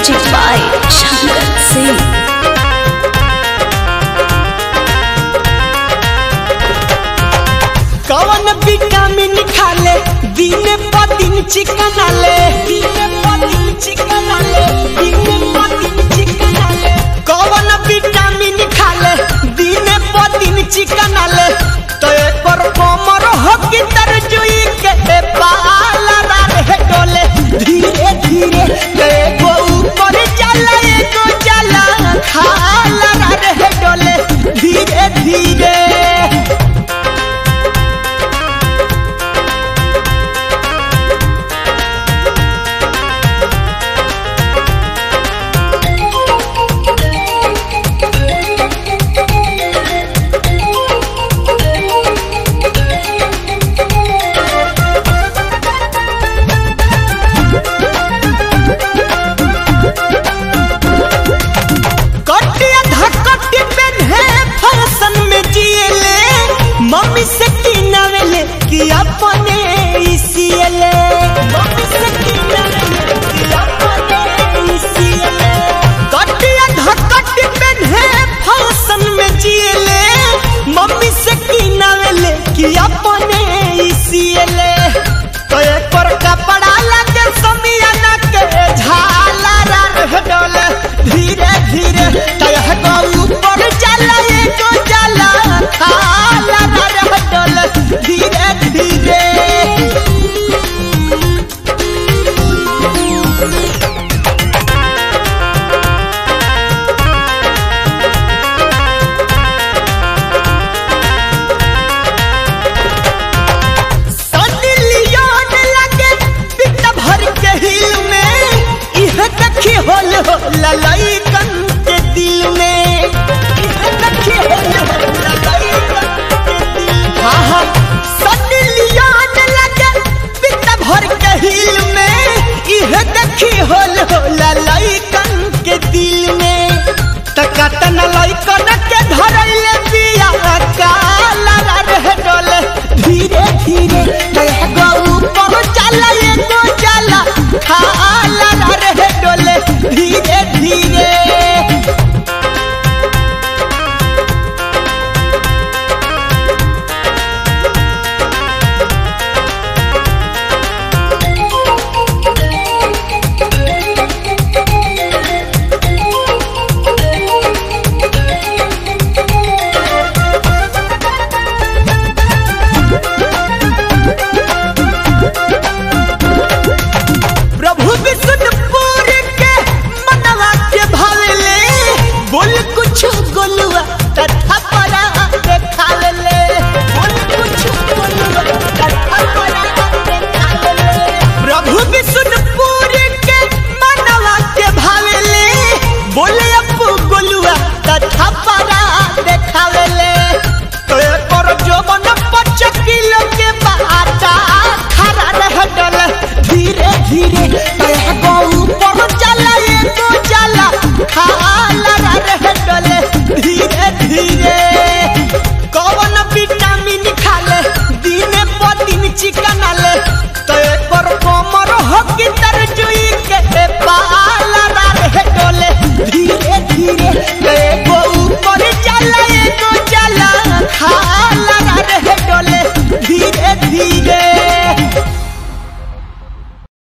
Music by Shankar Singh. कवन vitamin खाले दिन प दिन चिकन आले दिन प दिन चिकन आले दिन प दिन चिकन आले कवन विटामिन खाले दिन प दिन चिकन आले तो एकर कमर हो कि तरजुई के बाल रे डोले धीरे धीरे एगो ऊपर जाला एगो जाला खाला रे डोले धीरे धीरे कटिया धकटी पेन्हे फैशन में जिएले मम्मी से किनावेले कि अपने इसीले मम्मी से किनावेले कि अपने इसीले कटिया धकटी पेन्हे फैशन में जिएले मम्मी से किनावेले कि अपने इसीले तो एक पर कपड़ा लगे समियाना के झाला रह डोले धीरे धीरे तह को ऊपर जाला एको जाला खाला रह डोले धीरे धीरे सनी लियोन लगे पिता भर के हिल में इह देखी होल हो ललैकन के दिल में इह देखी होल हो ललैकन के दिल में। हाँ हाँ सनी लियोन लगे पिता भर के हिल में इह देखी होल हो ललैकन